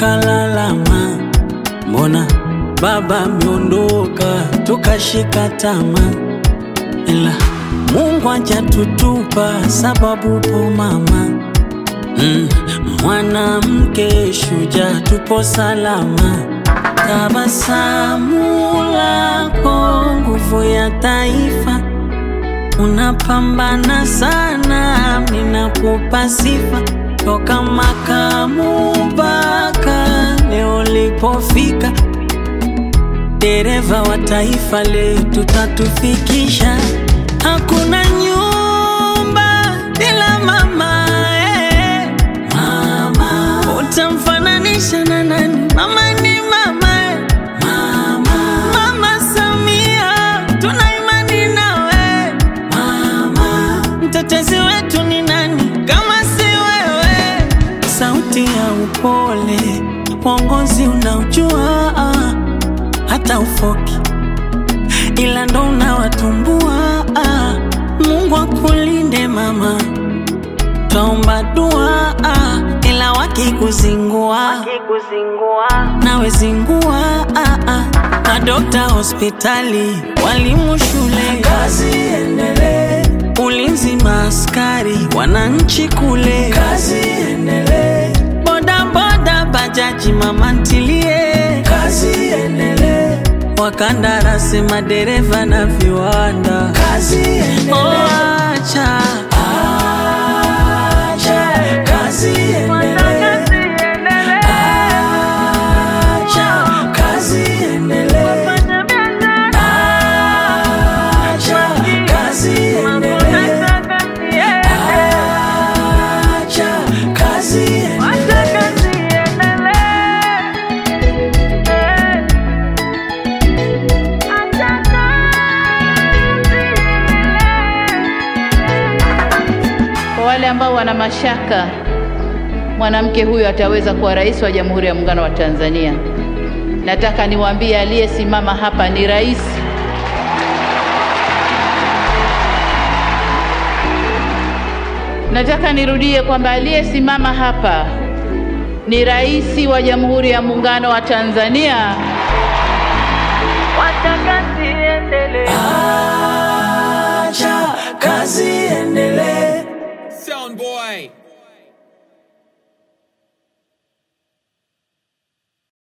tukalalama, mbona baba ameondoka, tukashika tamaa, ila Mungu hajatutupa sababu po mama mm, mwanamke shujaa, tupo salama. Tabasamu lako nguvu ya taifa, unapambana sana, ninakupa sifa toka makamu mpaka leo lipofika, dereva wa taifa letu tatufikisha. Hakuna nyumba bila mama, eh. Mama utamfananisha na nani? Mama ni mama, eh. Mama, Mama Samia tuna imani nawe mama, mtetezi wetu ni nani kama si wewe? Sauti ya upole, uongozi unaujua, hata ufoki ila ndo unawatumbua. Mungu akulinde mama, twaomba dua, ila wakikuzingua nawe zingua. Madokta hospitali, walimu shule, kazi endelee. Ulinzi maaskari, wananchi kule, kazi endelee. Boda boda, bajaji, mama ntilie, kazi endelee. Wakandarasi, madereva na viwanda, kazi endelee. Oh, acha acha kazi endelee. Acha kazi endelee. Acha kazi endelee. Acha kazi endelee. Kwa wale ambao wana mashaka mwanamke huyu ataweza kuwa rais wa Jamhuri ya Muungano wa Tanzania, nataka niwaambie aliyesimama hapa ni rais. Nataka nirudie kwamba aliyesimama hapa ni rais wa Jamhuri ya Muungano wa Tanzania. Acha kazi endelee. Sound boy.